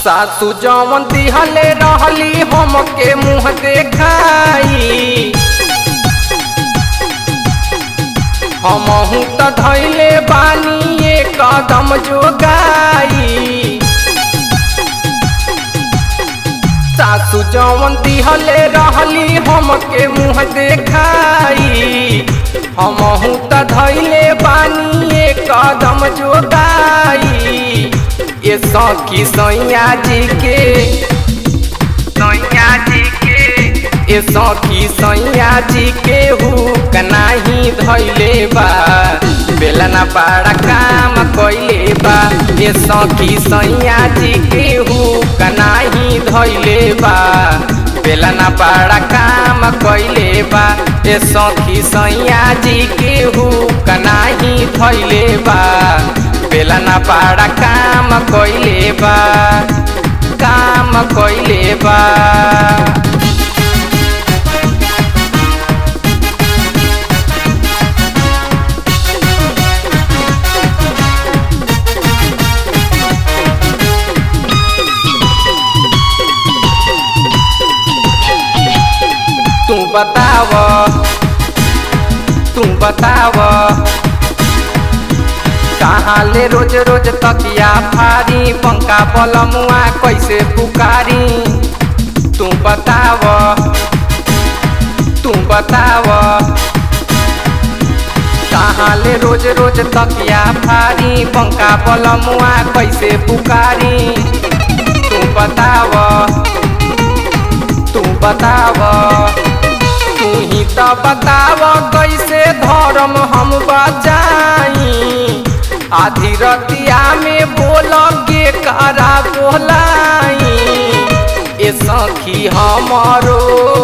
सासू जवन दिहले रहली हमके मुँह देखाई हमहू त धैले बानी ये कदम जोगाई सासू जवन दिहले रहली हमके मुँह देखाई हमहू त धैले बानी ये कदम जोगाई ये सखी सैया जी के सैया जी के ये सखी सैया जी के हुक नाही धैले बा बेलना बड़ा काम कैले बा ये सखी सैया जी के हुक नाही धैले बा बेलना बड़ा काम कैले बा ये सखी सैया जी के हुक नाही धैले बा बेलना बड़ा काम कैले बा काम कैले बा तू बताव तू बताव कहाँ ले रोज रोज तकिया फारी पंखा बलमुआ कैसे पुकारी तू बताव तू बताव कहाँ ले रोज रोज तकिया फारी पंखा बलमुआ कैसे पुकारी तू बताव तू बताव तू ही तो बताव कैसे धर्म हम बजाई आधी रतिया में बोल के करा बोलाई ए सखी हमारो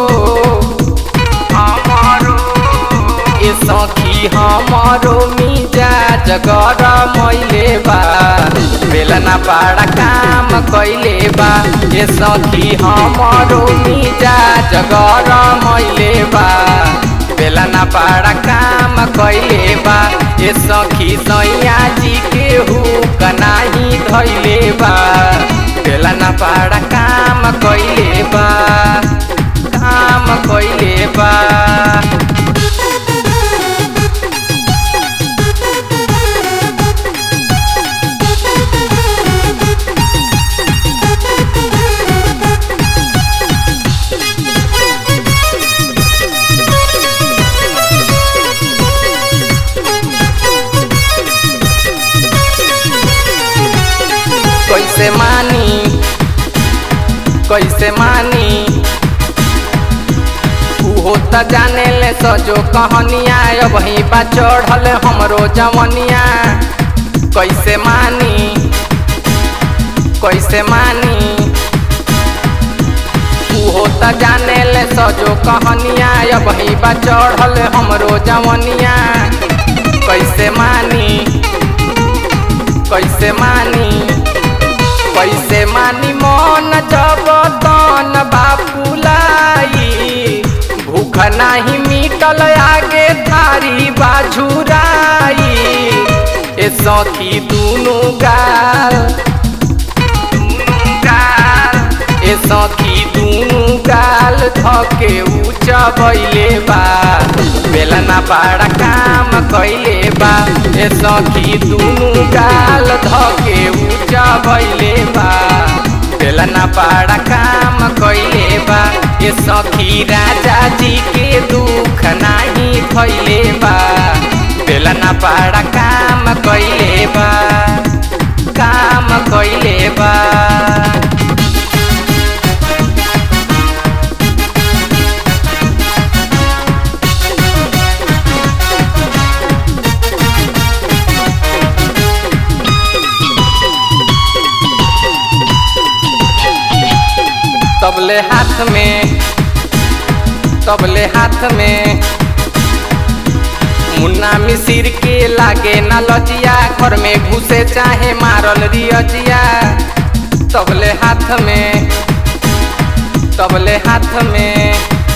हमारो ए सखी हमारो मिजा जगर मैले बा बेलना बड़ा काम कैले बा ए सखी हमारो मिजा जगर मैले बा बेलना बड़ा काम कैले बा ए सखी सैया जी के हुक नाही धैले बा बेलना बड़ा काम कैले बा काम कैले बा कैसे मानी कैसे मानी उहो त जाने ले सजो कहनिया अब ही बा चढ़ल हमरो जवनिया कैसे मानी कैसे मानी उहो त जाने ले सजो कहनिया अब ही बा चढ़ल हमरो जवनिया कैसे मानी कैसे मानी कैसे मानी मन जब तन बापुलाई भूख नाही मिटल आगे थारी बाझुराई ए सखी दुनु गाल दुनु गाल ए सखी दुनु गाल धके ऊंचा बैले बा बेलना बड़ा काम कैले बा ए सखी दुनु गाल धके ऊंचा बैले बा बेलना बड़ा काम कैले बा ए सखी राजा जी के दुख नाही खैले बा बेलना बड़ा काम कैले बा काम कैले बा तबले हाथ में तबले हाथ में मुन्ना मिसिर के लागे न लजिया घर में घुसे चाहे मारल रियजिया तबले हाथ में तबले हाथ में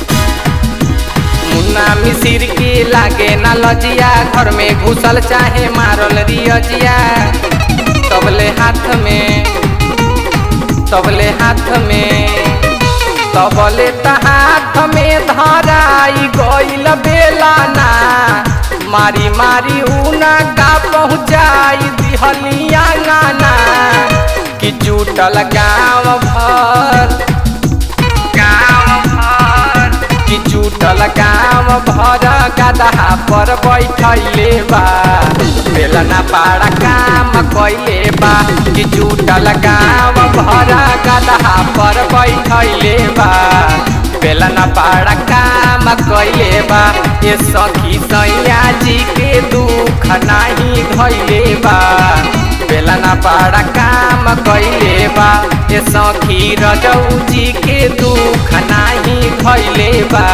मुन्ना मिसिर के लागे न लजिया घर में घुसल चाहे मारल रियजिया तबले हाथ में सबले हाथ में तबले त हाथ में धराई गइल बेलाना मारी मारी उना का पहुँचाई दिहलिया गाना कि जुटल गाँव भर गाँव भर कि जुटल गाँव भर गदहा पर बैठैले बा बेलना पाड़ा काम कैले बा कि जुटल गाँव भर गदहा पर बैठैले बा बेलना पाड़ा काम कैले बा ये सखी सैया जी के दुख नाही धैले बा बेलना पाड़ा काम कैले बा ये सखी रजऊ जी के दुख नाही धैले बा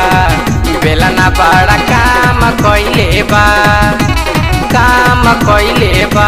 बेलना पाड़ा काम कैले बा काम कैले बा